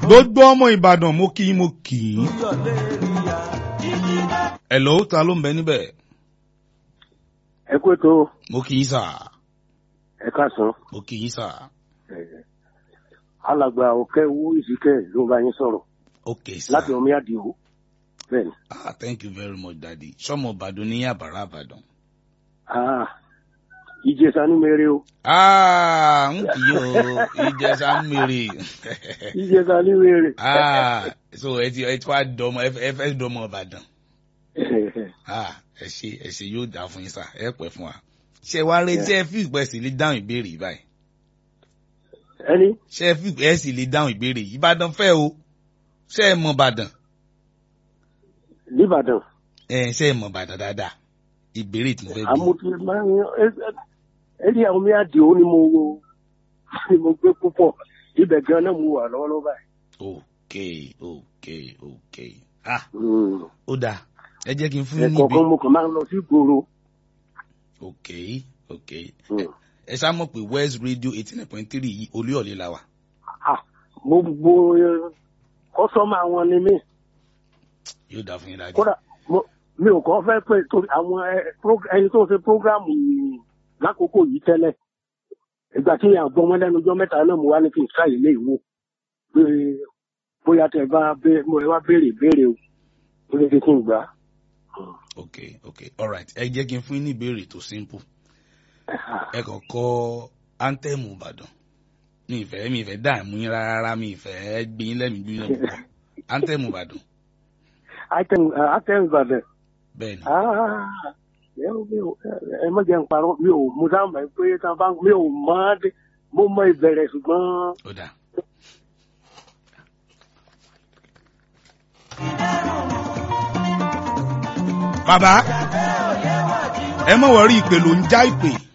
gbogbo ọmọ ìbàdàn mo kì í mo kì í. hello ta ló ń bẹ níbẹ̀. ẹ kú ètò mo kì í sà. ẹ káàsán mo kì í sà. alàgbà òkè owó ìsìkẹ ló ń bá yín sọ̀rọ̀ ok sà. láti omi àdìo bẹ́ẹ̀ni ah thank you very much daddy sọmọ ìbàdàn ní àbàrà ìbàdàn. ah ìjẹsà ní mèrè o ah n kì í o ìjẹsà ń mèrè. ìjẹsà ní mèrè ah so ẹ ti ẹ ti wá dọmọ ẹ fẹ́- ẹ fẹ́ dọmọ ìbàdàn. ah ẹ ṣe ẹ ṣe yóò dáa fún yín sà ẹ pẹ́ fún wa. ṣé wàá retí ẹ fi ìpẹ́ sí lè dáhùn ìbéèrè yìí báyìí. ẹni ṣé ẹ fi ẹ sì lè dáhùn ìbéèrè yìí ìbàdàn fẹ́ o ṣé ẹ mọ ìbàdàn nìbàdàn ẹ ṣé ẹ mọ ìbàdàn dáadáa ìbéèrè tí mo fẹ́ bí. àmúti máa ń ẹni àwọn omi àdìo ni mo wo ni mo gbé púpọ̀ ibẹ̀ gan náà mo wà lọ́wọ́lọ́wọ́ báyìí. ok ok ok ah Mm. ó dáa ẹ jẹ́ kí n fún yín níbi ẹ̀kọ̀ọ̀kan mo kàn máa ń lọ sí ìgboro. ok ok Mm. ẹ ṣá mọ̀ pé west radio eighty nine point three yìí olúyọ̀lé la wà. Ah, mo gbogbo kọ́sọ́mà wọn ni mí. yóò dáa fún yín dájú. kódà mo- mi ò kọ́ fẹ́ pé torí àwọn ẹ- pro- ẹni tó ń ṣe prógráàmù yìí lákòókò yìí tẹ́lẹ̀ ìgbà tí àgbọ̀ wọn lẹ́nu ọjọ́ mẹ́ta náà mo wá ní kí n ká ilé ìwò pé bóyá tẹ bá bẹ- mo wá béèrè béèrè o ó lè fi kí n gbà á. ok ok alright ẹ jẹ́ kí n fún yín ní ìbéèrè tó simple ẹ kàn kọ áńtẹ́ẹ̀mù ìbàdàn mi ìfẹ́ mi ìfẹ́ dààmú yín rárá mi ìfẹ́ gbé yín lẹ́mìí gbé yín lẹ́mìí púpọ̀ áńtẹ́ẹ̀mù ìbàdàn àtẹ̀wé ìbàdàn bẹ́ẹ̀ ni Ah, ẹ ò- mi ò- ẹ má jẹ́ n parọ́ mi ò mo dáhùn báyìí pé tá a bá mi ò mọ̀ ọ́ dé mo mọ ìbẹ̀rẹ̀ ṣùgbọ́n ó dáa. bàbá ẹ mọ̀ wọ́rí ìpè ló ń já ìpè